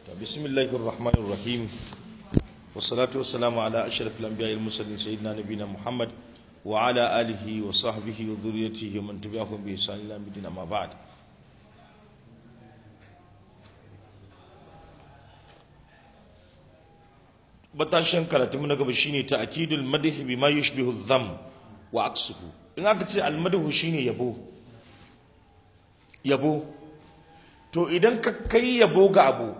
بسم الله الرحمن الرحيم والصلاة والسلام على أشرف الأنبياء المرسلين سيدنا نبينا محمد وعلى آله وصحبه وذريته ومن تبعهم بإحسان إلى يوم الدين أما بعد batashin karatu na gaba shine ta'kidul madh bima yushbihu dham wa aksuhu in aka ce al madh shine yabo yabo to idan ka kai yabo ga abu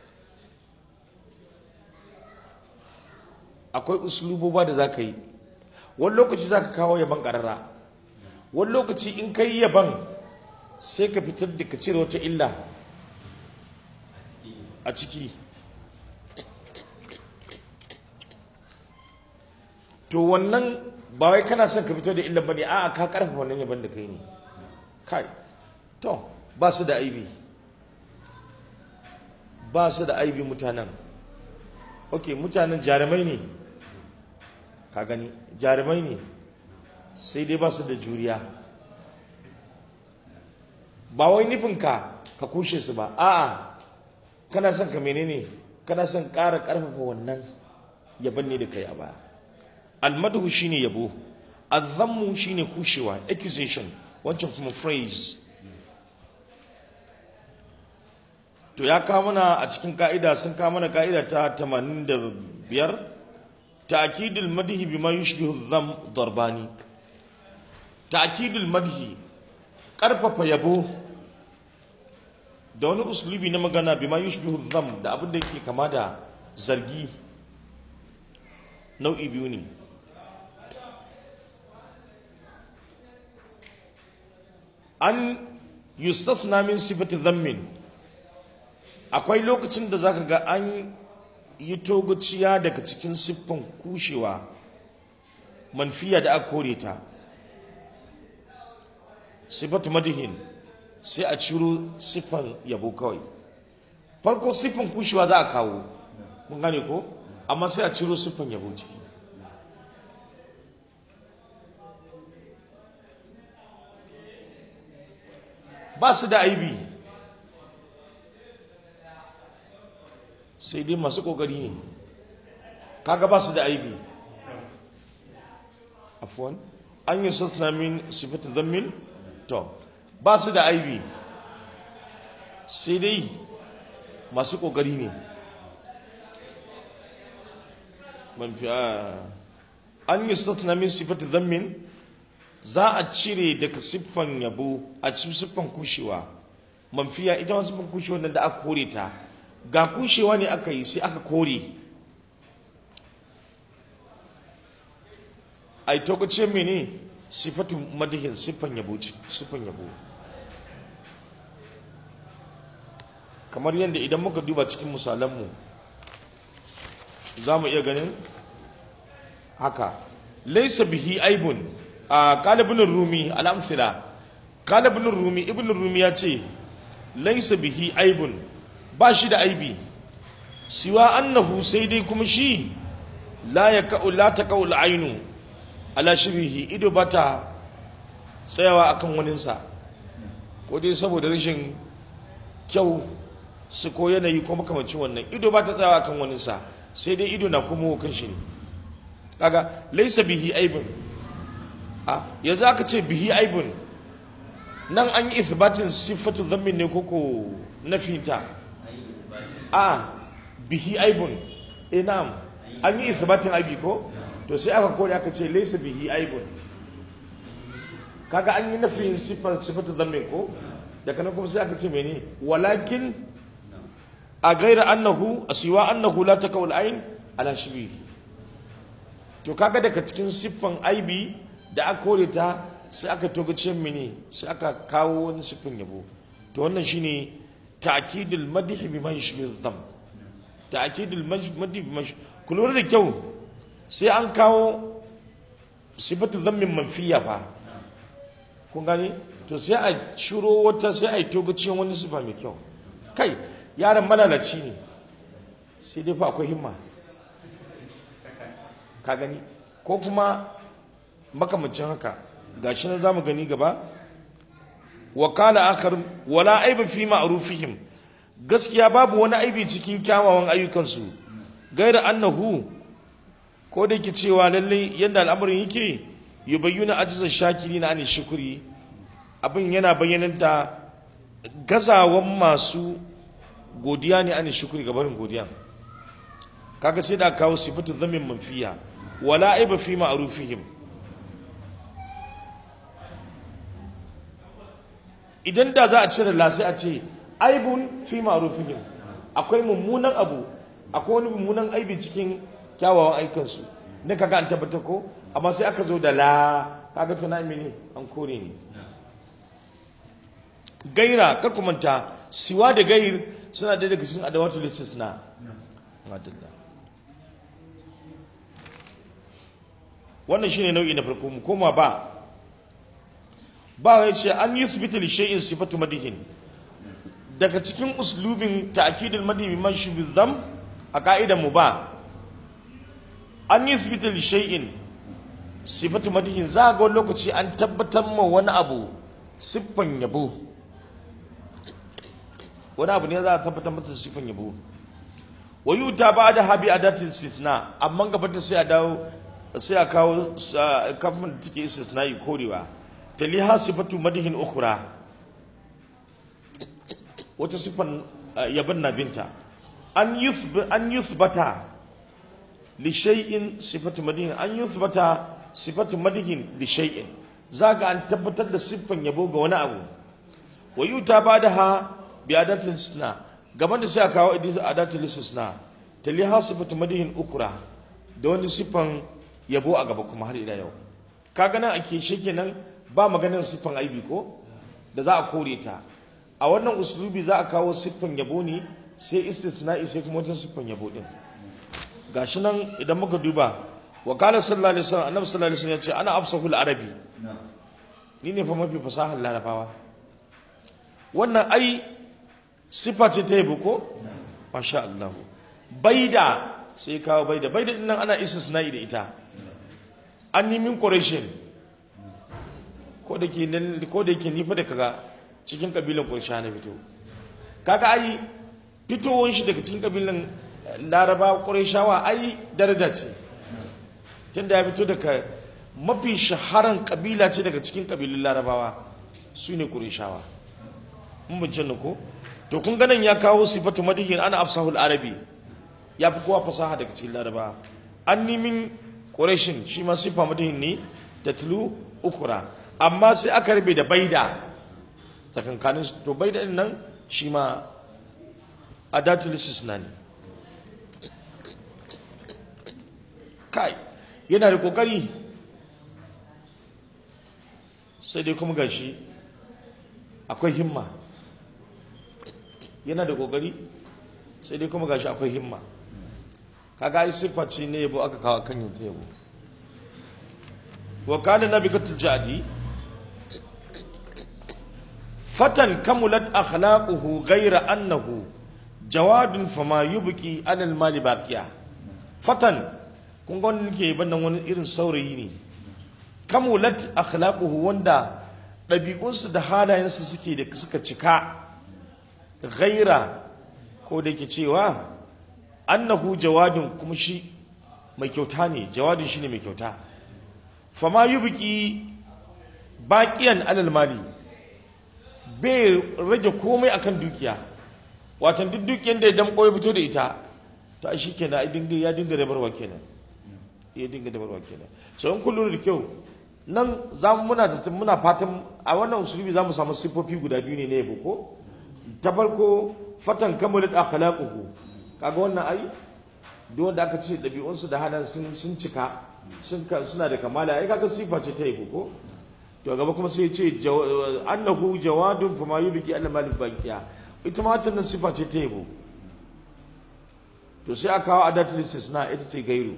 akwai usluboba da zaka yi wani lokaci zaka kawo yaban karara wani lokaci in kai yaban sai ka fitar da ka cire wata illa a ciki to wannan ba wai kana son ka fito da illa bane a'a ka karfafa wannan yaban da kai ne kai to ba su da aibi ba su da aibi mutanen ok mutanen jarumai ne ka gani jarumai ne sai dai ba su da juriya ba wai nufinka ka kushe su ba a'a kana son ka menene kana son ƙara ƙarfafa wannan yaban ne da kai a baya almadhu shine yabo azammu shine kushewa accusation wancan kuma phrase to ya kawo mana a cikin ka'ida sun kawo mana ka'ida ta 85 ta'kidul madhi bima yushbihu dham darbani ta'kidul madhi karfafa yabo da wani uslubi na magana bima yushbihu dham da abin da yake kama da zargi nau'i biyu ne an yustafna min sifati dhammin akwai lokacin da zaka ga an yi togaciya daga cikin siffan kushewa manfiya da aka kore ta sifatu madihin sai a ciro siffan yabo kawai farko siffan kushewa za a kawo mun gane ko amma sai a ciro siffan yabo ciki ba su da aibi sai dai masu kokari ne kaga ba su da aibi afwan an yi sassana min sifatu zammin to ba su da aibi sai dai masu kokari ne man fi an yi sassana min sifatu zammin za a cire daga siffan yabo a cikin siffan kushewa manfiya ita wasu siffan kushewa da aka kore ta ga kushewa ne aka yi sai aka kore a yi tokace mene siffatu madihin siffan yabo siffan yabo kamar yadda idan muka duba cikin misalanmu za mu iya ganin haka laisa bihi aibun a kalibin rumi al'amfila kalibin rumi ibn rumi ya ce laisa bihi aibun ba shi da aibi siwa annahu sai dai kuma shi la ya ka'u la ta ka'u ainu ala shirihi ido ba ta tsayawa akan waninsa ko dai saboda rashin kyau su ko yanayi ko makamancin wannan ido ba ta tsayawa akan waninsa sai dai ido na kuma kan shi ne kaga laisa bihi aibun a yanzu aka ce bihi aibun nan an yi ithbatin siffatu zammin ne koko na fita a bihi aibun e na'am an yi ithbatin aibi ko to sai aka kore aka ce laysa bihi aibun kaga an yi nafin siffar siffatu zammin ko daga nan kuma sai aka ce mene walakin a gaira annahu asiwa annahu la takawul ain ala shibihi to kaga daga cikin siffan aibi da aka kore ta sai aka togace mini sai aka kawo wani siffin yabo to wannan shine ta'kidul madh bima yushbihu dham ta'kidul madh bima kullu da kyau sai an kawo sifatu dhammin manfiya fa kun gani to sai a shiro wata sai a togace wani sifa mai kyau kai yaron malalaci ne sai dai fa akwai himma ka gani ko kuma makamancin haka gashi nan zamu gani gaba wa qala akhar wala aiba fi ma'rufihim gaskiya babu wani aibi cikin kyawawan ayyukansu gaira annahu ko da yake cewa lalle yadda al'amarin yake yubayyuna ajizan shakiri na ani shukuri abin yana bayyanar da gazawan masu godiya ne ani shukuri ga barin godiya kaga sai da kawo sifatu zamin manfiya wala aiba fi ma'rufihim idan da za a cire la sai a ce aibun fi ma'rufihim akwai mummunan abu akwai wani mummunan aibi cikin kyawawan aikansu ne kaga an tabbata ko amma sai aka zo da la kaga tuna mini an kore ne gaira kar ku manta siwa da gair suna da daga cikin adawatul istisna madalla wannan shine nau'i na farko mu koma ba ba ya ce an yuthbitu li shay'in sifatu madihin daga cikin uslubin ta'kidul madhi bi mashi bizam a ka'idan mu ba an yuthbitu li shay'in sifatu madihin za ga wani lokaci an tabbatar ma wani abu siffan yabo wani abu ne za a tabbatar mata siffan yabo wa yuta ba da habi adatin istithna amma gaba ta sai a dawo sai a kawo kafin da take istisna yi korewa taliha sifatu madihin ukhra wata sifan yaban na binta an yuthb an yuthbata li shay'in sifatu madihin an yuthbata sifatu madihin li shay'in zaga an tabbatar da siffan yabo ga wani abu wa yuta badaha bi adatin istisna gaban da sai a kawo adatul istisna taliha sifatu madihin ukhra da wani siffan yabo a gaba kuma har ila yau kaga nan ake kenan ba maganin siffan aibi ko da za a kore ta a wannan uslubi za a kawo siffan yabo ne sai istisna'i sai kuma wata siffan yabo din gashi nan idan muka duba wa qala sallallahu alaihi wasallam annabi sallallahu alaihi wasallam ya ce ana afsahul arabi ni ne fa mafi fasahar larabawa wannan ai siffa ce ta yabo ko masha Allah baida sai kawo baida baida din nan ana istisna'i da ita an nimin ƙorashin ko da ke nifa da kaga cikin ƙabilan ƙorsha na fito kaga ai fitowar shi daga cikin ƙabilan laraba ƙorashawa ai daraja ce tun da ya fito daga mafi shaharan ƙabila ce daga cikin ƙabilun larabawa su ne ƙorshawa mun bincin ko to kun ganin ya kawo sifatu madihin ana afsahul arabi ya fi kowa fasaha daga cikin larabawa an nimin ƙorashin shi ma sifa madihin ne da tulu ukura amma sai aka rabe da baida tsakankanin to baida din nan shi ma adatul istisna ne kai yana da kokari sai dai kuma gashi akwai himma yana da kokari sai dai kuma gashi akwai himma kaga ai siffa ce ne yabo aka kawo kan yin yabo wa kana nabikatul jadi fatan kamulat akhlaquhu ghayra annahu jawadun fama yubki alal mali baqiya fatan kun ga wannan ke bannan wani irin saurayi ne kamulat akhlaquhu wanda ɗabi'unsu da halayensu suke da suka cika ghaira ko da yake cewa annahu jawadun kuma shi mai kyauta ne jawadun shine mai kyauta fama yubki baqiyan alal mali bai rage komai akan dukiya watan duk dukiyar da ya damko ya fito da ita to ai shikenan ai dinga ya dinga rabarwa kenan ya dinga rabarwa kenan so in kullu da kyau nan za mu muna muna fatan a wannan usulubi za mu samu sifofi guda biyu ne na yabo ko ta farko fatan kamalat akhlaquhu kaga wannan ai duk wanda aka ce dabi'unsu da halan sun sun cika sun suna da kamala ai kaga sifa ce ta yabo ko to gaba kuma sai ya ce annahu jawadun fa ma yubqi alla malik baqiya ita ma wannan sifa ce ta yabo to sai aka kawo adatul istisna ita ce gairu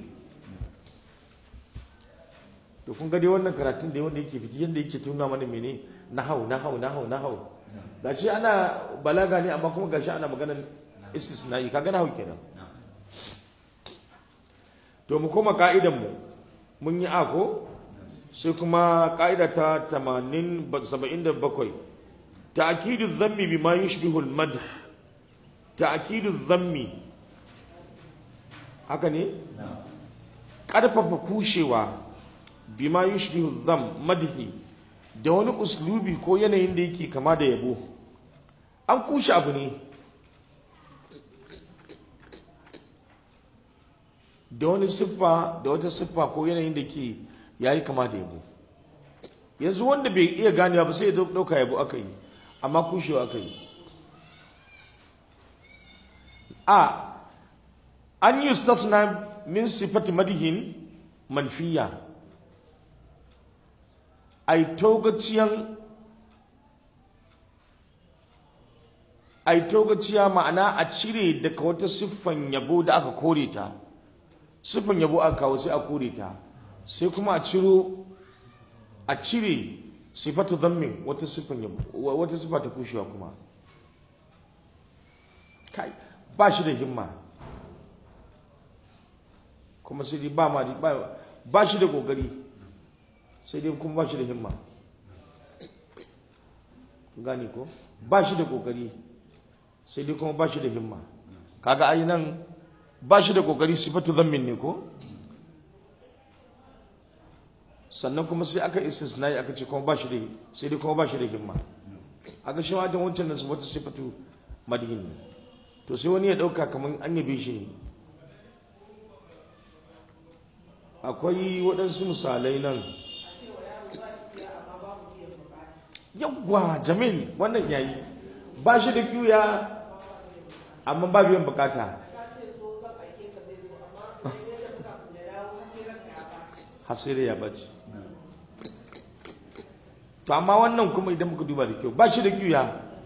to kun ga dai wannan karatun da wanda yake fiti yanda yake tuna mana mene nahau nahau nahau nahau gashi ana balaga ne amma kuma gashi ana maganar istisna'i kaga nahau kenan to mu koma ka'idan mu mun yi ako sai kuma ka'ida ta 80 77 ta'kidu dhammi bima yushbihu al-madh ta'kidu dhammi haka ne ƙarfafa kushewa bima yushbihu dham madhi da wani uslubi ko yanayin da yake kama da yabo an kushe abu ne da wani siffa da wata siffa ko yanayin da ke yayi kama da yabo yanzu wanda bai iya ganewa ba sai ya dauka yabo aka yi amma kushewa aka yi a an yi stafna min sifati madihin manfiya ai togaciyan ai togaciya ma'ana a cire daga wata siffan yabo da aka kore ta siffan yabo aka kawo sai a kore ta sai kuma a ciro a cire sifatu dhammin wata siffan yabo wata siffa ta kushewa kuma kai ba shi da himma kuma sai dai ba ma ba ba shi da kokari sai dai kuma ba shi da himma gani ko ba shi da kokari sai dai kuma ba shi da himma kaga ai nan ba shi da kokari sifatu dhammin ne ko sannan kuma sai aka istisnai aka ce kuma ba shi da sai dai kuma ba shi da himma aka shi wajen wancan nan wata sifatu madihin ne to sai wani ya dauka kamar an yabe shi ne akwai waɗansu misalai nan yawwa jamil wannan yayi ba shi da kiya amma ba biyan bukata hasiri ya bace to amma wannan kuma idan muka duba da kyau ba shi da kiya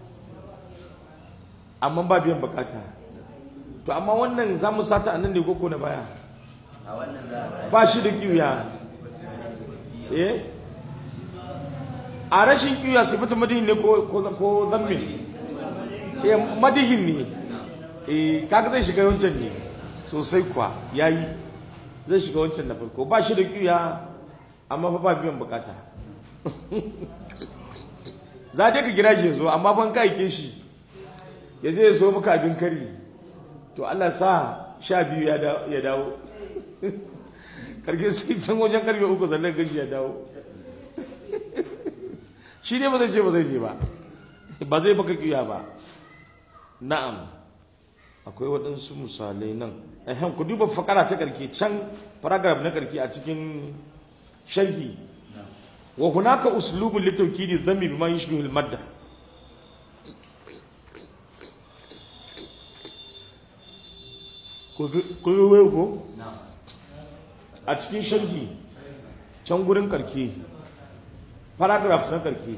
amma ba biyan bukata to amma wannan za mu sata a nan ne koko na baya ba shi da kiya eh a rashin kiya sifatu madihin ne ko zammin eh madihin ne eh kaga zai shiga wancan ne sosai kuwa yayi zai shiga wancan na farko ba shi da kiya amma fa ba biyan bukata za dai ka gira shi zo amma ban ka aike shi ya je ya so maka abin kari to Allah sa sha biyu ya dawo karke sai can wajen karfe uku sannan gashi ya dawo shi ne ba zai ce ba zai ce ba ba zai baka kiya ba na'am akwai waɗansu misalai nan ehem ku duba fakara ta karke can paragraph na karke a cikin sharhi wa hunaka uslubun litawkidi dhammi bima yushbihu al-madda ku yi ko a cikin sharhi can gurin karke paragraph na karke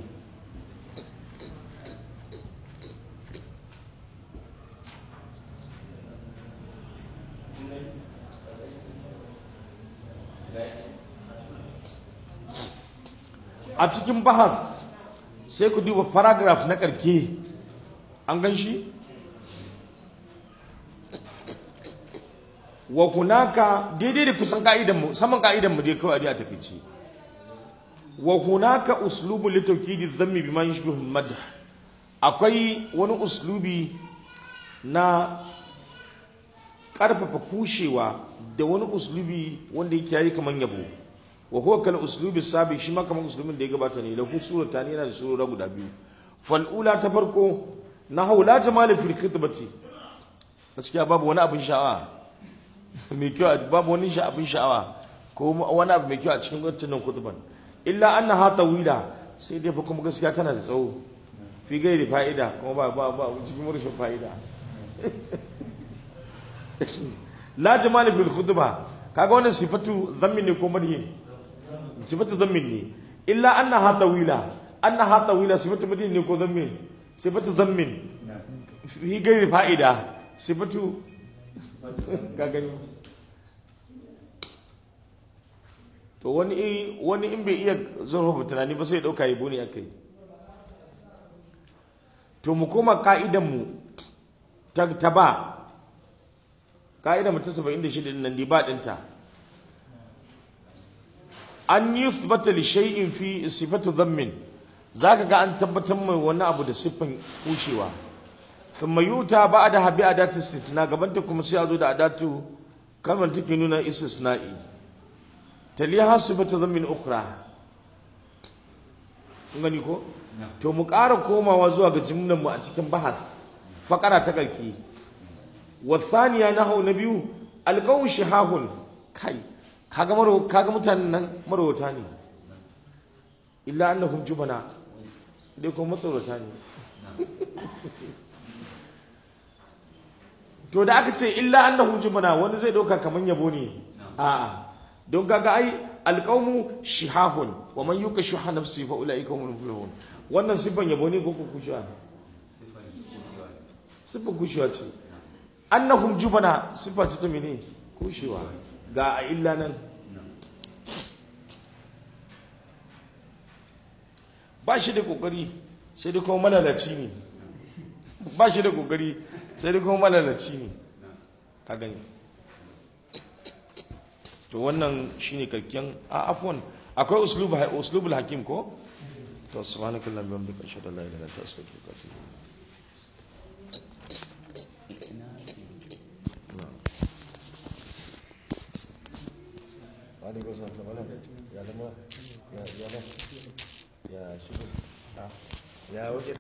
a cikin bahas sai ku duba paragraph na karke an gan shi wa hunaka daidai da kusan ka'idan mu saman ka'idan mu dai kawai a takeici wa hunaka uslubu li tawkidi dhammi bima yushbihu al-madh akwai wani uslubi na karfafa kushewa da wani uslubi wanda yake yayi kaman yabo wa huwa kal uslubi sabi shi ma kaman uslubin da ya gabata ne lahu surata ne yana da surora guda biyu fal ula ta farko na haula jamal fil khitbati gaskiya babu wani abin sha'awa mai kyau babu wani abin sha'awa ko wani abu mai kyau a cikin wannan kutuban illa annaha tawila sai dai fa kuma gaskiya tana da tsawo fi gairi fa'ida kuma ba ba ba cikin rashin fa'ida la jamal fil khutba kaga wannan sifatu dhammin ne ko madhin sifatu dhammin ne illa annaha tawila annaha tawila sifatu madhin ne ko dhammin sifatu dhammin fi gairi fa'ida sifatu ka gani to wani wani in bai iya zurfafa tunani ba sai ya dauka yabo ne akai to mu koma ka'idan mu ta ta ba ka'idan mu ta 76 din nan di ba dinta an yuthbata li shay'in fi sifatu dhammin zaka ga an tabbatar mai wani abu da siffan kushewa thumma yuta ba'da habi adatu istithna gabanta kuma sai a zo da adatu kalmar take nuna istisna'i taliha sifatu dhammin ukhra kun gani ko to mu ƙara komawa zuwa ga jimlan mu a cikin bahas fakara ta karki wa thaniya nahu na biyu alqawu shihahun kai kaga maro kaga mutanen nan marwata ne illa annahum jubana dai kuma matsorata ne to da aka ce illa annahum jubana wani zai dauka kaman yabo ne a'a don kaga ai alqawmu shihahun wa man yuka shuha nafsi fa ulaika humul muflihun wannan sifan yabo ne ko ko kushuwa sifan kushuwa ce annahum jubana sifa ce ta mene kushewa ga a illa nan ba shi da kokari sai dai kuma malalaci ne ba shi da kokari sai dai kuma malalaci ne ka gani to wannan shine karkiyan a afwan akwai uslubul uslubul hakim ko to subhanakallahumma wa bihamdika ashhadu an la ilaha illa anta astaghfiruka wa atubu عليكم السلام يا لما يا يا يا شنو يا وجه